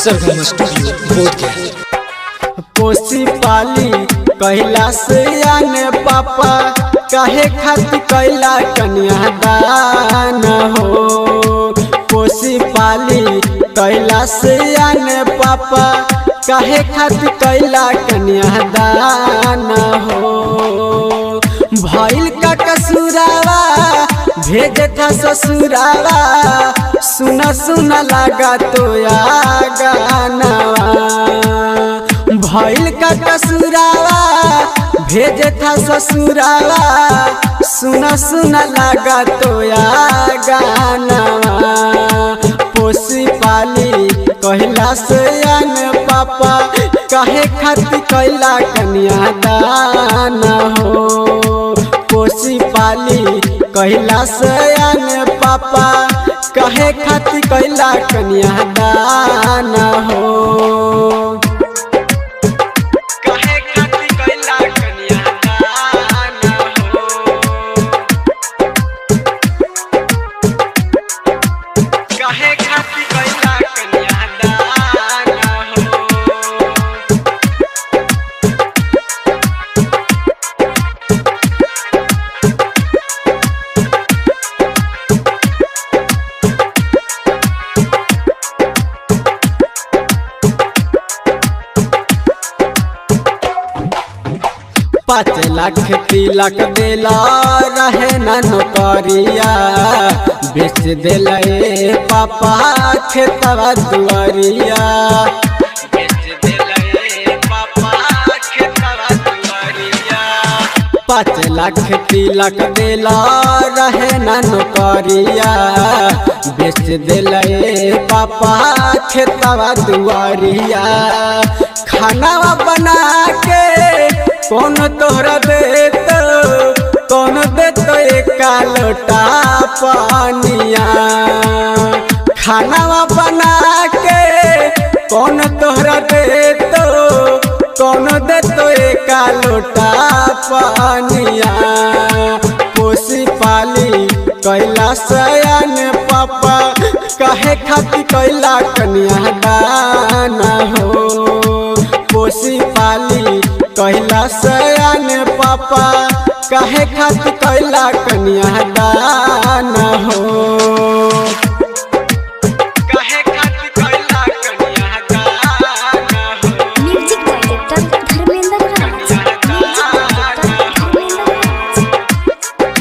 सरगम studio Bodhgaya पोसी पाली कहला से आने पापा काहे खातिर कैला कन्या दान हो पोसी पाली कैला से आने पापा काहे खातिर कैला कन्या दान हो भइल का कसुरावा भेज था ससुरावा सुना सुना लगा तो या गानावा भइल का कसुरावा भेज था ससुरावा सुना सुना लगा तो या गानावा पोसी पाली कहला से आन पापा काहे खातिर कैला कन्या दान हो पोसी पाली कहला से आन पापा कहे खातिर कैला कन्या दान हो कहे खातिर कैला कन्या दान हो कहे खातिर कैला कन्या दान हो पाँच लाख तिलक देला रहे न नौकरिया बेच देला ए पापा खेतवा दुआरिया बेच देला ए पापा खेतवा दुआरिया पाँच लाख तिलक देला रहे न नौकरिया बेच देला ए पापा खेतवा दुआरिया खाना बना के कौन तोहरा देत कौन देत एक लोटा पानिया खाना बना के कौन तोहरा देत कौन देत एक लोटा पानिया पोसी पाली कैला सयान पापा कहे खातिर कैला कन्या दान हो पोसी पाली कहला सयान पापा काहे खातिर कैला कन्या दान हो काहे खातिर कैला कन्या दान हो music director Dharmendra Raj music director Dharmendra Raj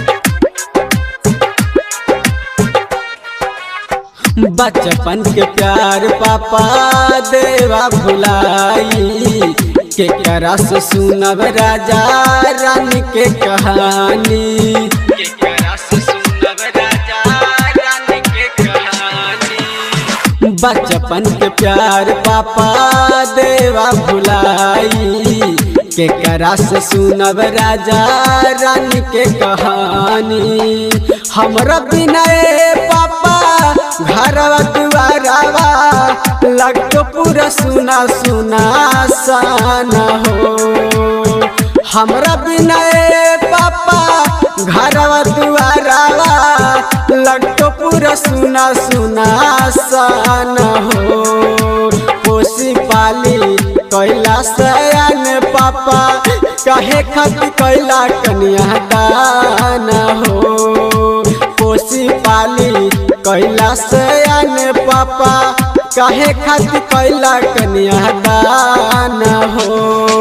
बचपन के प्यार पापा देवा भुलाई के करस सुनब राजा रानी के कहानी के करस सुनब राजा रानी के कहानी बचपन के प्यार पापा देवा भुलाई के करस सुनब राजा रानी के कहानी हमरा बिना ए पापा घरवा दुआरवा लगतो पूरा सुना सुना सान हो हमरा बिना ए पापा घरवा दुआरवा लगतो पूरा सुना सुना सान हो पोसी पाली कैला सयान पापा कहे खातिर कैला कन्या दान हो पोसी पाली कैला सयान पापा काहे खातिर कैला कन्या दान हो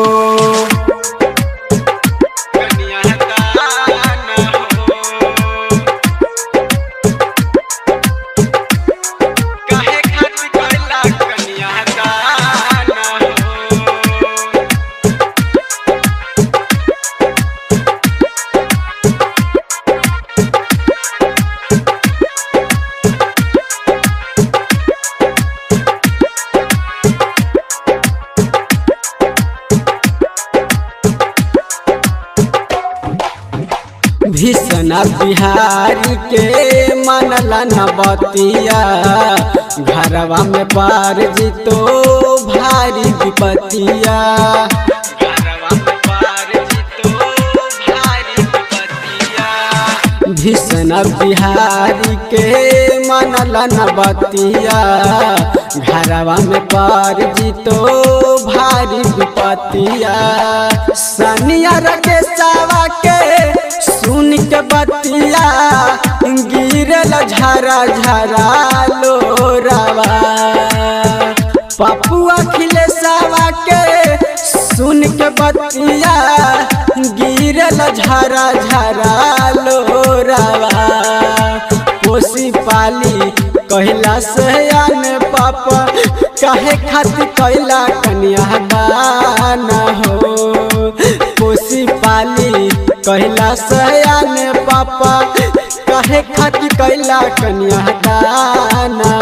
कन्या दान हो काहे खातिर कैला कन्या दान हो भीषण बिहारी के मनला न बतिया घरवा में पार जीतो भारी विपतिया घरवा में पार जीतो भारी विपतिया भीषण बिहारी के मनला न बतिया घरवा में पर जीतो भारी विपतिया सनिया रखे सावा के सुन के बतिया गिरल झरा झरा लोरावा पपुआ खिले सावा के सुन के बतिया गिरल झरा झरा लोरावा पोसी पाली कहला सयान पापा काहे खातिर कैला कन्या दान हो पोसी पाली कहला सयान पापा काहे खातिर कैला कन्या दान